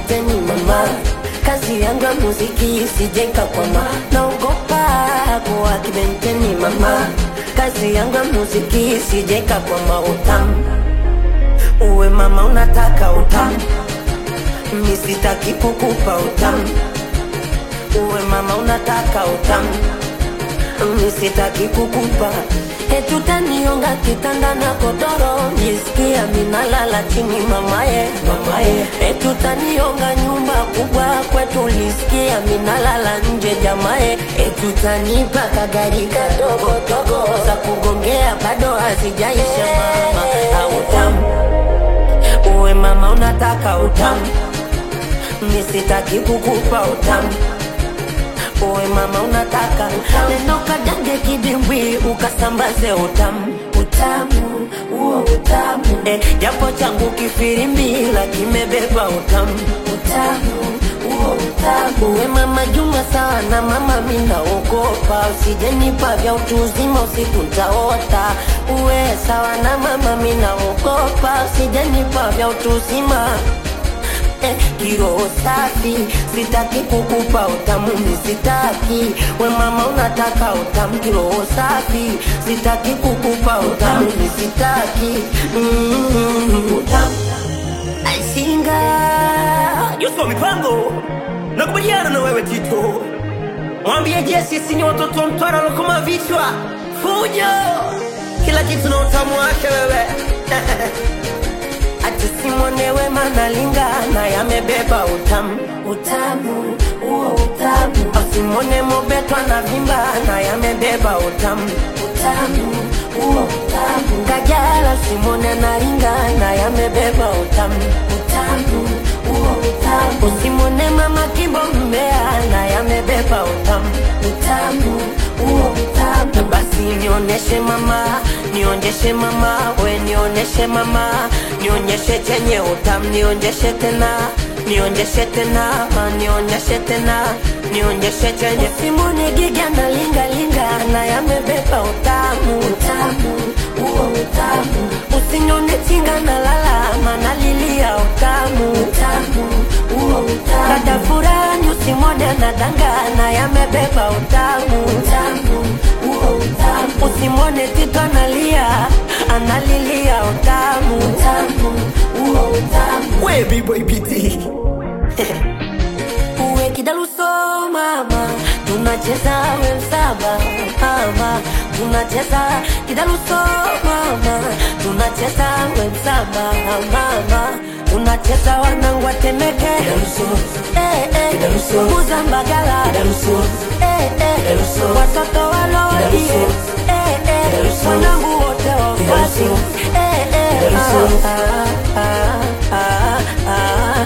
kibenteni mama kazi yangu ya muziki sijenga kwama naogopa kuwa kibenteni mama kazi yangu ya muziki sijenga kwama utamu uwe mama unataka utamu mi sitaki kukupa utamu uwe mama unataka utamu mi sitaki kukupa etutaniunga kitanda na kodoro jisikia minalala chini mamaye mamaye etutaniunga nyumba kubwa kwetu lisikia minalala nje jamaye etutanipa kagari kadogo dogo za kugongea bado hazijaisha mama autamu uwe mama unataka utamu mi sitaki kukupa utamu uwe mama unataka neno kajange kidimbwi ukasambaze utamu utamu huo utamu eh, japo changu kifirimbila kimebeba utamu utamu huo utamu uwe mama juma sawa na mama minaogopa usijenipa vya utu uzima usiku ntaota uwe sawa na mama minaogopa usijenipa vya utu uzima eh, kiroho safi sitaki kukupa utamu misitaki we mama unataka utamu kiroho safi sitaki kukupa utamu misitaki mm, utamu aisinga Yusuf mipango nakubaliana na wewe Tito, mwambie je, sisi ni watoto wa Mtwara walokoma vichwa fujo, kila kitu na utamu wake wewe ati simwonewe manalingana yamebeba utamu utamu huo utamu asimwone mobetwa na vimba na yamebeba utamu utamu huo utamu kajala simwone naringana yamebeba utamu utamu huo utamu usimwone mama kimbo mbea na yamebeba utamu utamu huo utamu basi nionyeshe mama nionyeshe mama we nionyeshe mama nionyeshe chenye utamu nionyeshe tena nionyeshe tena ma nionyeshe tena nionyeshe chenye simuni giga na linga linga na yamebeba utamu utamu huo utamu usinyone chinga na lala mana lilia utamu utamu huo utamu dada furani usimwone na danga na yamebeba utamu utamu huo utamu usimwone tito analia analilia utamu utamu huo utamu we B-boy BT uwe kidaluso mama tunacheza we msaba mama tunacheza kidaluso mama tunacheza we msaba mama tunacheza wanangu watemeke eh, eh, muzambagala eh, eh, watoto walodie eh, eh, wanangu wote wafasi eh, eh, ah, ah, ah, ah,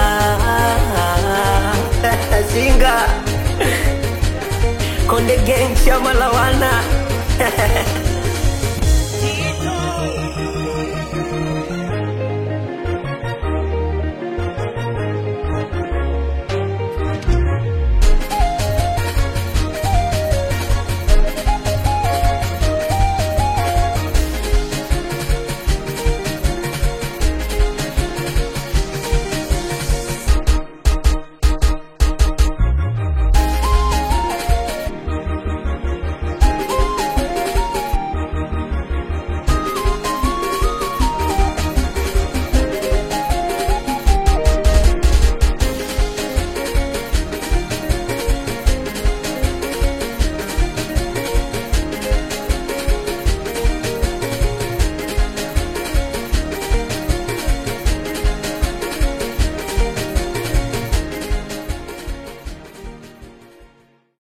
ah, ah. Singa Konde Gang Shama Lawana